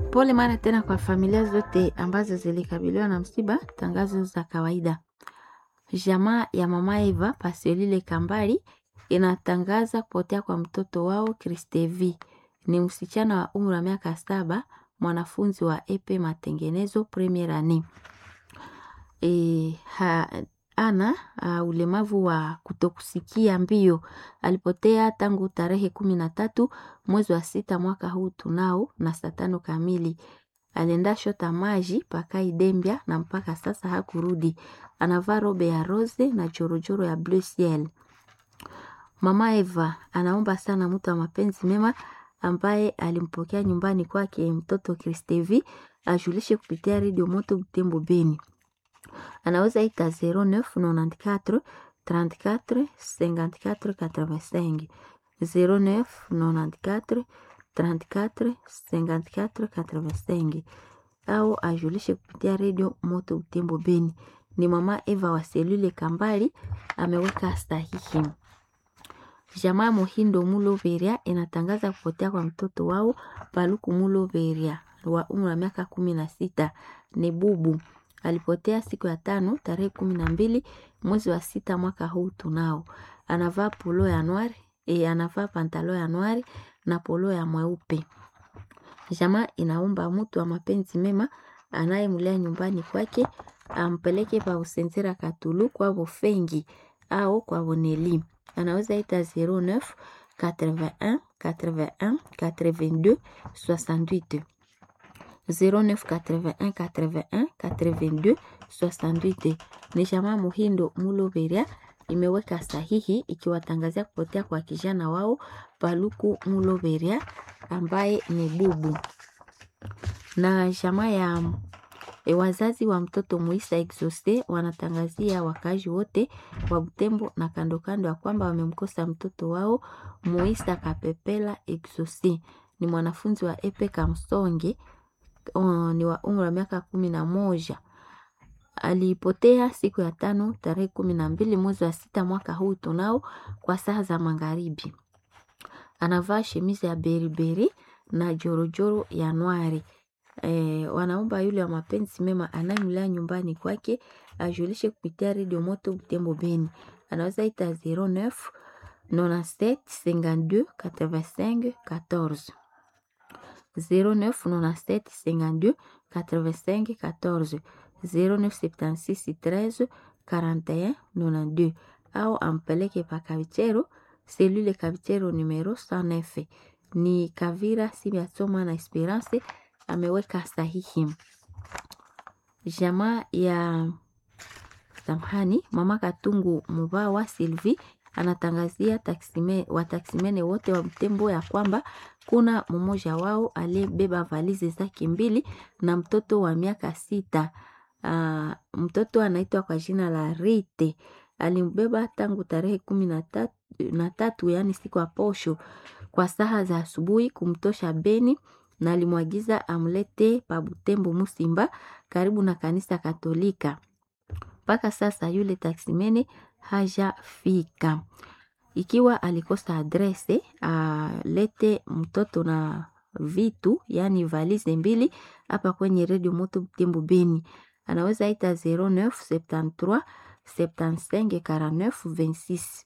Pole mara tena kwa familia zote ambazo zilikabiliwa na msiba. Tangazo za kawaida. Jamaa ya mama Eva Pasiolile Kambali inatangaza kupotea kwa mtoto wao Kristevi. Ni msichana wa umri wa miaka saba, mwanafunzi wa epe matengenezo premier annee. E, ha, ana uh, ulemavu wa kutokusikia mbio. Alipotea tangu tarehe kumi na tatu mwezi wa sita mwaka huu tunao na saa tano kamili. Alienda shota maji paka Idembia na mpaka sasa hakurudi. Anavaa robe ya rose na jorojoro ya blue ciel. Mama Eva anaomba sana mtu wa mapenzi mema ambaye alimpokea nyumbani kwake mtoto Kristevi ajulishe kupitia redio Moto Butembo Beni. Anaweza ita 0994 34 54 85 0994 34 54 85 au ajulishe kupitia redio Moto Butembo Beni. Ni mama Eva wa selule Kambali ameweka sahihi. Jamaa Mohindo Muloveria inatangaza kupotea kwa mtoto wao Paluku Muloveria wa umri wa miaka kumi na sita ni bubu. Alipotea siku ya tano tarehe kumi na mbili mwezi wa sita mwaka huu tunao. Anavaa polo ya nwari, e, anavaa pantalo ya nwari na polo ya mweupe. Jamaa inaomba mtu wa mapenzi mema anayemlea nyumbani kwake ampeleke pa Usenzera Katulu kwa Bofengi au kwa Boneli. Anaweza ita 09 81 81 82 68 09 81 81 82 68. Ni jamaa Muhindo Muloveria imeweka sahihi ikiwatangazia kupotea kwa kijana wao Paluku Muloveria ambaye ni bubu. Na jamaa ya e, wazazi wa mtoto Muisa Exauce wanatangazia wakazi wote wa Butembo na kando kando ya kwamba wamemkosa mtoto wao Muisa Kapepela Exauce. Ni mwanafunzi wa Epe Kamsonge uh, ni wa umri wa miaka kumi na moja. Alipotea siku ya tano tarehe kumi na mbili mwezi wa sita mwaka huu tunao kwa saa za magharibi. Anavaa shemizi ya beriberi na jorojoro ya nwari. E, wanaomba yule wa mapenzi mema anayemlea nyumbani kwake ajulishe kupitia redio Moto Butembo Beni. Anaweza ita 09 97 52 85 14 09 97 52 85 14 0976 13 41 92 au ampeleke pa Kavichero selule Kavichero numero 109 ni Kavira Sibiasoma na Esperance ameweka sahihi. Jamaa ya samhani mama Katungu Mubawa Silvi anatangazia taksime, wataksimene wote wa Butembo ya kwamba kuna mmoja wao aliyebeba valizi zake mbili na mtoto wa miaka sita. Uh, mtoto anaitwa kwa jina la Rite alimbeba tangu tarehe kumi na tatu, na tatu yaani siku ya posho kwa saha za asubuhi kumtosha Beni na alimwagiza amlete pa Butembo Musimba karibu na kanisa Katolika. Mpaka sasa yule taksimene hajafika. Ikiwa alikosa adrese alete mtoto na vitu yani valize mbili hapa kwenye redio Moto Butembo Beni. Anaweza ita 0973 75 49 26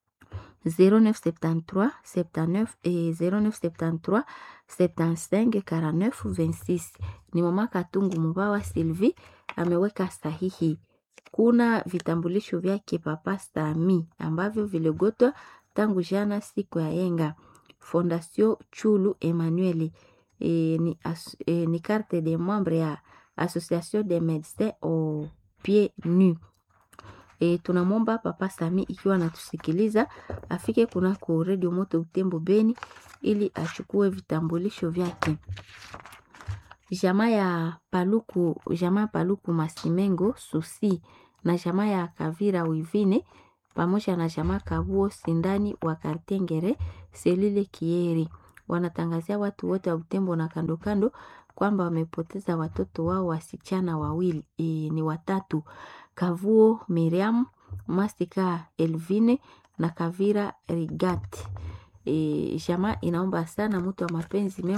0973 79 et 0973 75 49 26. Ni mama Katungu Mubawa Sylvie ameweka sahihi. Kuna vitambulisho vyake papa Stami ambavyo viligotwa tangu jana siku ya yenga. Fondation Chulu Emmanuel e, ni, as, e, ni carte de membre ya Association des médecins au pied nu. E, tunamwomba Papa Sami ikiwa anatusikiliza afike kunako Radio Moto Butembo Beni ili achukue vitambulisho vyake. Jamaa ya Paluku, jamaa Paluku Masimengo Susi na jamaa ya Kavira Wivine pamoja na jamaa Kabuo Sindani wa Kartengere Selile Kieri wanatangazia watu wote wa Butembo na kando kando kwamba wamepoteza watoto wao wasichana wawili e, ni watatu Kavuo Miriam Mastika Elvine na Kavira Rigati. E, jamaa inaomba sana mtu wa mapenzi mema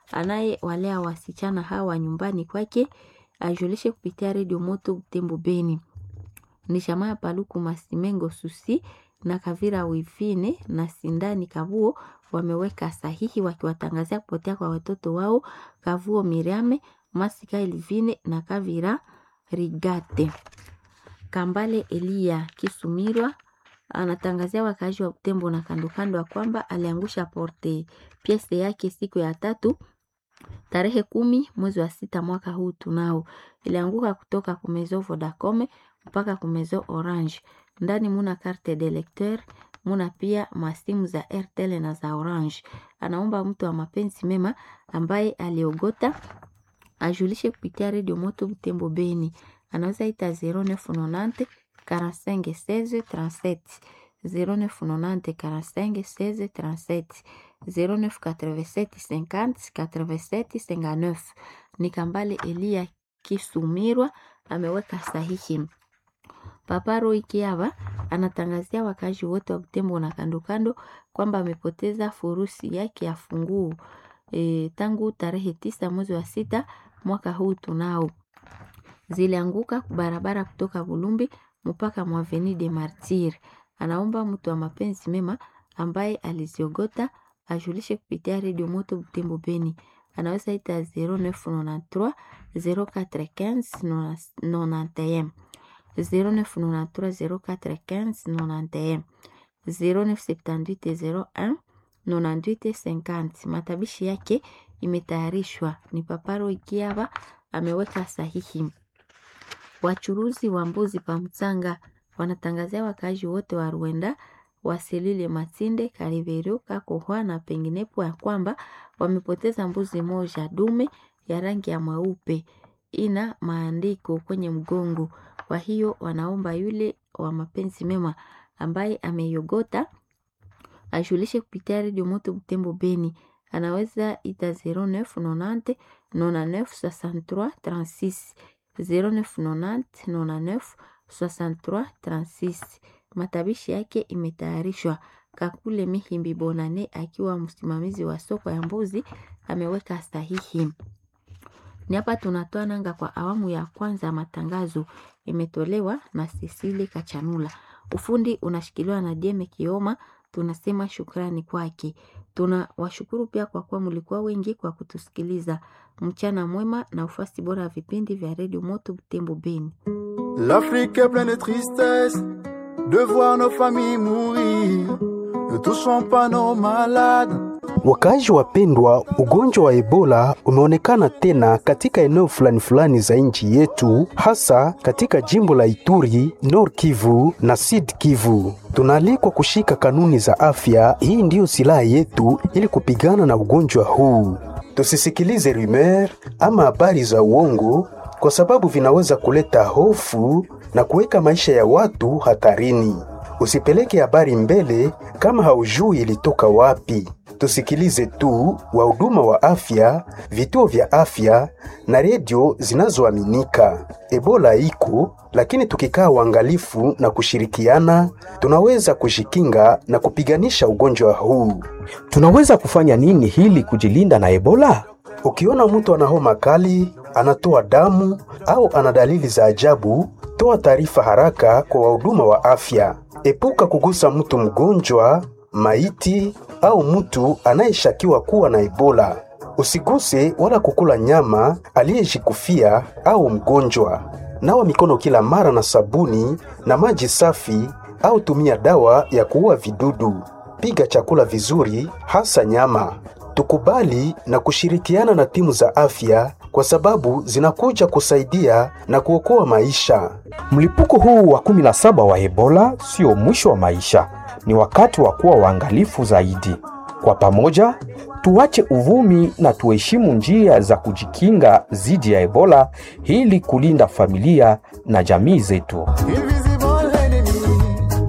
anayewalea wasichana hawa nyumbani kwake ajulishe kupitia redio Moto Butembo Beni. Ni jamaa ya Paluku Masimengo Susi na Kavira Wivine na Sindani Kavuo wameweka sahihi wakiwatangazia kupotea kwa watoto wao Kavuo Miriame, Masika Elvine na Kavira Rigate. Kambale Elia Kisumirwa anatangazia wakaaji wa Butembo na kando kando ya kwamba aliangusha porte piese yake siku ya tatu tarehe kumi mwezi wa sita mwaka huu tunao. Ilianguka kutoka kumezo Vodacom mpaka kumezo Orange. Ndani muna carte de lecteur, muna pia masimu za Airtel na za Orange. Anaomba mtu wa mapenzi mema ambaye aliogota ajulishe kupitia redio Moto Butembo Beni. Anaweza ita 0990 45 16 37 0990 45 16 37 0987 50 87 59. Ni Kambale Elia Kisumirwa ameweka sahihi. Papa Roy Kiava anatangazia wakazi wote wa Butembo na kando kando kwamba amepoteza furusi yake ya funguo e, tangu tarehe tisa mwezi wa sita mwaka huu tunao zilianguka barabara kutoka Bulumbi mpaka Mwaveni de Martir. Anaomba mtu wa mapenzi mema ambaye aliziogota ajulishe kupitia redio Moto Butembo Beni. Anaweza ita 0993 0415 91 0993 0415 91 0978 01 98 50. Matabishi yake imetayarishwa ni Paparo Ikiava ameweka sahihi. Wachuruzi wa mbuzi pa Mtsanga wanatangazia wakaaji wote wa Rwenda wasilile Matinde, Kariverio, Kakohwa na penginepo ya kwamba wamepoteza mbuzi moja dume ya rangi ya mweupe ina maandiko kwenye mgongo. Kwa hiyo wanaomba yule wa mapenzi mema ambaye ameiogota ajulishe kupitia redio Moto Butembo Beni. Anaweza ita 0990 99 63 36 0990 99 63 36. Matabishi yake imetayarishwa. Kakule Mihimbi Bonane akiwa msimamizi wa soko ya mbuzi ameweka sahihi. Ni hapa tunatoa nanga kwa awamu ya kwanza ya matangazo, imetolewa na Cecile Kachanula. Ufundi unashikiliwa na Jeme Kioma. Tunasema shukrani kwake. Tuna washukuru pia kwa kuwa mlikuwa wengi kwa kutusikiliza. Mchana mwema na ufasi bora wa vipindi vya redio Moto Butembo Beni. L'Afrique est pleine de tristesse de voir nos familles mourir. Ne touchons pas nos malades. Wakaaji wapendwa, ugonjwa wa Ebola umeonekana tena katika eneo fulani fulani za nchi yetu, hasa katika jimbo la Ituri, Nord Kivu na Sud Kivu. Tunaalikwa kushika kanuni za afya. Hii ndiyo silaha yetu ili kupigana na ugonjwa huu. Tusisikilize rumeur ama habari za uongo, kwa sababu vinaweza kuleta hofu na kuweka maisha ya watu hatarini. Usipeleke habari mbele kama haujui ilitoka wapi. Tusikilize tu wahuduma wa afya, vituo vya afya na redio zinazoaminika. Ebola iko, lakini tukikaa uangalifu na kushirikiana, tunaweza kujikinga na kupiganisha ugonjwa huu. Tunaweza kufanya nini hili kujilinda na Ebola? Ukiona mtu ana homa kali, anatoa damu au ana dalili za ajabu, toa taarifa haraka kwa wahuduma wa afya. Epuka kugusa mtu mgonjwa, maiti au mtu anayeshakiwa kuwa na Ebola. Usiguse wala kukula nyama aliyejikufia au mgonjwa. Nawa mikono kila mara na sabuni na maji safi au tumia dawa ya kuua vidudu. Piga chakula vizuri, hasa nyama. Tukubali na kushirikiana na timu za afya kwa sababu zinakuja kusaidia na kuokoa maisha. Mlipuko huu wa 17 wa Ebola sio mwisho wa maisha, ni wakati wa kuwa waangalifu zaidi. Kwa pamoja, tuache uvumi na tuheshimu njia za kujikinga dhidi ya Ebola ili kulinda familia na jamii zetu. Invisible enemy.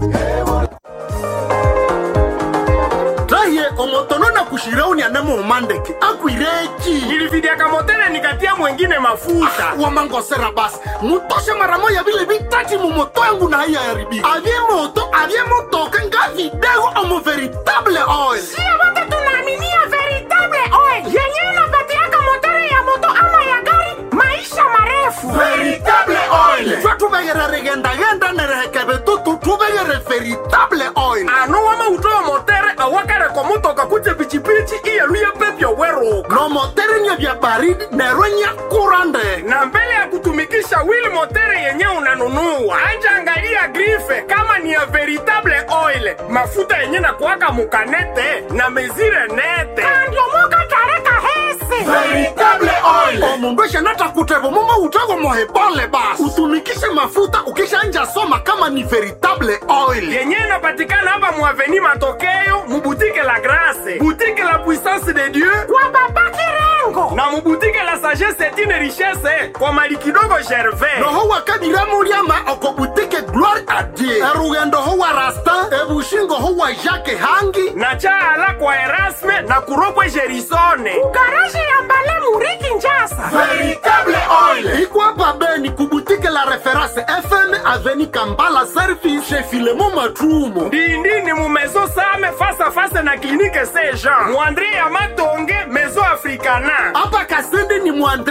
raye omotono na kushirauni anamo umandeke akwireki nilividiaka motele nikatia mwengine mafuta wamangosera basi mutoshe mara moya vile vitati mumoto yangu na haiya yaribika avye moto avye motoka nga vidego omo veritable oil sio wote tunaaminia veritable oil yenyewe inapati nomoterenye vya baridi nerwenye kurande na mbele ya kutumikisha wheel motere yenye unanunua anja angalia grife kama ni ya veritable oil mafuta yenye na kuwaka mukanete na mezire nete andiomoka tareka hese veritable oil omundu eshanata kutevo mumo utego mohebole basi utumikishe mafuta ukishanja soma kama ni veritable oil yenye inapatikana hapa muaveni matokeo mubutike la grase butike la puissance de dieu kwa baba kirengo na mubutike la sagesse etine richesse kwa mali kidogo gervais noho wakadiramuliama okobutike gloire a dieu erugendo ho wa rastin ebushingo ho wa jacke hangi na chaala kwa erasme na kuropwe gerisone garaji ya mbale muriki njasa veritable oil ikwapa beni kubutike la reference fm aveni kambala service chez filemo matrumo ndindini mu maison same face à face na clinique saint jean muandre ya matonge maison africana apa kasende ni mwandre